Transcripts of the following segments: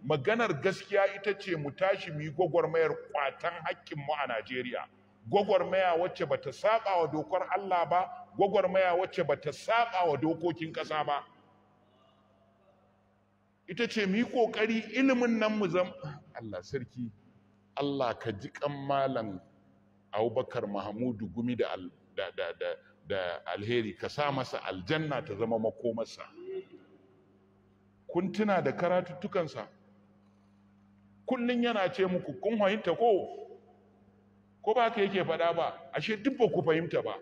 maganar gaskiya ita ce mu tashi mu yi gwagwarmayar kwatan hakkinmu a Najeriya gwagwarmaya wacce bata saba wa dokar Allah ba gwagwarmaya wacce bata saba wa dokokin ƙasa ba ita ce mu yi ƙoƙari ilimin nan mu zam Allah sarki Allah ka ji kan malam Abubakar Mahamudu Gumi da al- da da da, da alheri ka sa masa aljanna ta zama makomarsa kun tuna da karatuttukansa kullun yana ce muku kun fahimta ko ko ba ka yake faɗa ba ashe duk ba ku fahimta ba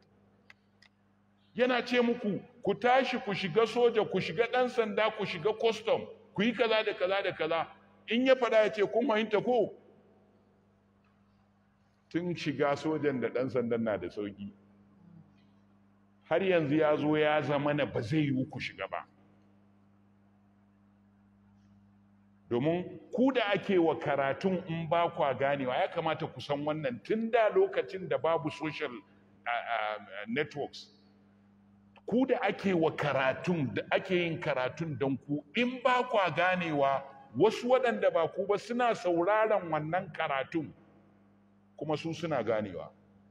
yana ce muku ku tashi ku shiga soja ku shiga ɗan sanda ku shiga custom ku yi kaza da kaza da kaza in ya faɗa ya ce kun fahimta ko tun shiga sojan da ɗan sandan na da sauƙi har yanzu ya zo ya zama na ba zai yiwu ku shiga ba domin ku da ake wa karatun in ba kwa ganewa ya kamata ku san wannan tun da lokacin da babu social uh, uh, networks ku da ake wa karatun da ake yin karatun don ku in ba kwa ganewa wasu waɗanda ba ku ba suna sauraron wannan karatun kuma su suna ganewa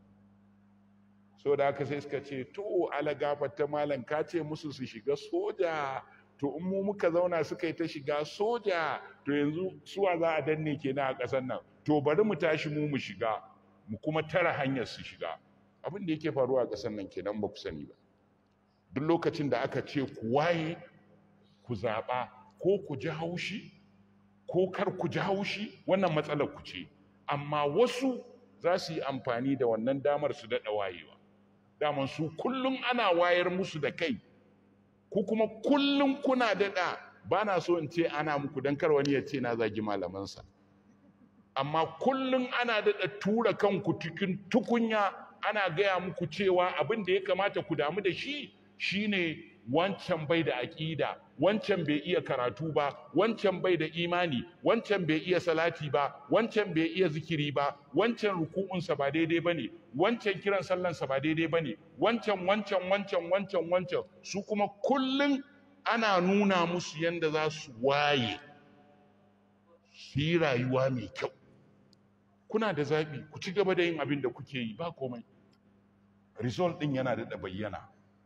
so da haka sai suka ce to ala gafarta malam ka ce musu su shiga soja to in mu muka zauna suka yi ta shiga soja to yanzu suwa za a danne kenan a ƙasar nan to bari mu tashi mu mu shiga mu kuma tara hanyar su shiga abin da yake faruwa a ƙasar nan kenan ba ku sani ba duk lokacin da aka ce ku waye ku zaɓa ko ku ji haushi ko kar ku ji haushi wannan matsalar ku ce amma wasu za su yi amfani da wannan damar su daɗa wayewa daman su kullum ana wayar musu da kai ku kuma kullum kuna daɗa ba na so in ce ana muku don kar wani ya ce na zagi malamansa amma kullum ana daɗa tura kanku cikin tukunya ana gaya muku cewa abin da ya kamata ku damu da shi shine wancan bai da aƙida wancan bai iya karatu ba wancan bai da imani wancan bai iya salati ba wancan bai iya zikiri ba wancan ruku'unsa ba daidai ba ne wancan kiran sallansa ba daidai ba ne wancan wancan wancan wancan wancan su kuma kullum ana nuna musu yadda za su waye su yi rayuwa mai kyau kuna da zaɓi ku ci gaba da yin abin da kuke yi ba komai result ɗin yana da bayyana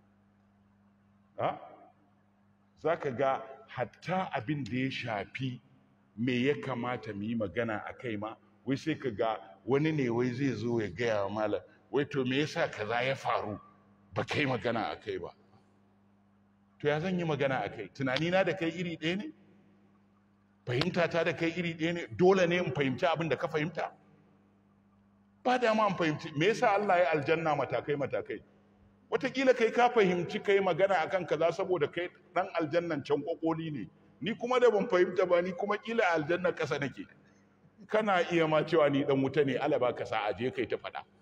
za ka ga hatta abin da ya shafi me ya kamata mu yi magana a kai ma wai sai ka ga wani ne wai zai zo ya gaya wa malam wai to me yasa kaza ya faru ba kai magana a kai ba to ya zan yi magana a kai tunanina da kai iri ɗaya ne fahimta ta da kai iri ɗaya ne dole ne in fahimci abin da ka fahimta ba dama in fahimci me yasa Allah ya aljanna matakai matakai wataƙila kai ka fahimci kai magana akan kaza saboda kai dan aljannan can kokoli ne ni kuma da ban fahimta ba ni kuma kila aljanna kasa nake kana iya ma cewa ni dan wuta ne Allah baka sa aje kai ta faɗa